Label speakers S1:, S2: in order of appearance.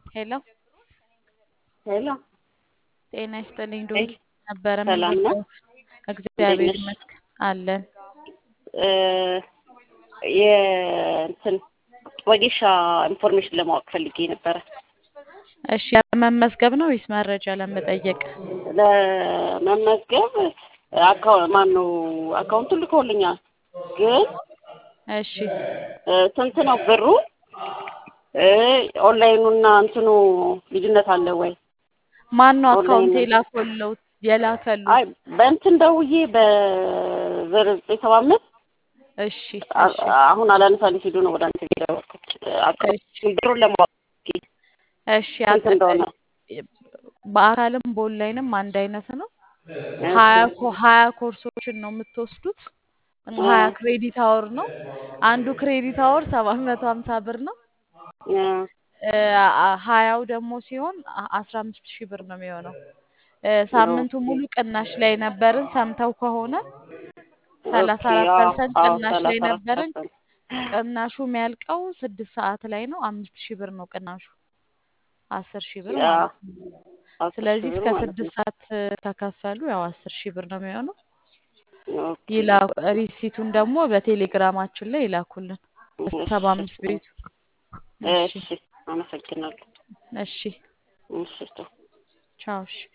S1: ሄሎ
S2: ሄሎ
S1: ጤና ይስጥልኝ።
S2: ሄይ፣
S1: ዶንኪ ነበረ
S2: ሰላም ነው?
S1: የምንወደው። እግዚአብሔር
S2: እንዴት ነሽ?
S1: ይመስገን አለን።
S2: እ የእንትን ወጌሻ ኢንፎርሜሽን ለማወቅ ፈልጌ ነበረ።
S1: እሺ ለመመዝገብ ነው ወይስ መረጃ ለመጠየቅ?
S2: ለመመዝገብ አካው ማን ነው አካውንቱ ልኮልኛል፣ ግን
S1: እሺ
S2: እ ስንት ነው ብሩ? እ ኦንላይኑና እንትኑ ልዩነት አለ ወይ?
S1: ማን ነው አካውንት
S2: ኦንላይን
S1: የላከለው የላከሉት?
S2: አይ በእንትን ደውዬ በዘር ዘጠኝ ሰባ አምስት
S1: እሺ
S2: አ-
S1: እሺ
S2: አሁን አላነሳልኝ ሲሉ ነው ወደ አንተ የደወልኩት። አካውንት ብሩን ለማወቅ
S1: እሺ
S2: ስንት
S1: አልተ-
S2: እንደሆነ
S1: በአካልም በኦንላይንም አንድ አይነት ነው።
S2: እሺ።
S1: ሀያ ኮ- ሀያ ኮርሶችን ነው የምትወስዱት።
S2: እ
S1: ሀያ ክሬዲት አወር ነው። አንዱ ክሬዲት አወር ሰባት መቶ ሀምሳ ብር ነው።
S2: እ
S1: እ አ- ሀያው ደግሞ ሲሆን አ- አስራ አምስት ሺህ ብር ነው የሚሆነው። እ ሳምንቱ
S2: ኦኬ
S1: ሙሉ ቅናሽ ላይ ነበርን። ሰምተው ከሆነ ሰላሳ
S2: ኦኬ
S1: አራት
S2: አዎ
S1: ፐርሰንት
S2: አዎ
S1: ቅናሽ ላይ
S2: ሰላሳ አራት
S1: ነበርን።
S2: ፐርሰንት
S1: ቅናሹ የሚያልቀው ስድስት ሰዓት ላይ ነው። አምስት ሺህ ብር ነው ቅናሹ። አስር ሺህ ብር
S2: ያ
S1: ማለት ነው።
S2: አስር ሺህ
S1: ስለዚህ
S2: ብር
S1: እስከ
S2: ማለት
S1: ስድስት
S2: ነው።
S1: ሰዓት እ ከከፈሉ ያው አስር ሺህ ብር ነው የሚሆነው።
S2: ኦኬ
S1: ይላ ሪሲቱን ደግሞ በቴሌግራማችን ላይ ይላኩልን ሰባ
S2: እሺ
S1: አምስት ቤቱ። እሺ
S2: እሺ አመሰግናለሁ።
S1: እሺ
S2: እሺ ቻው።
S1: ቻው እሺ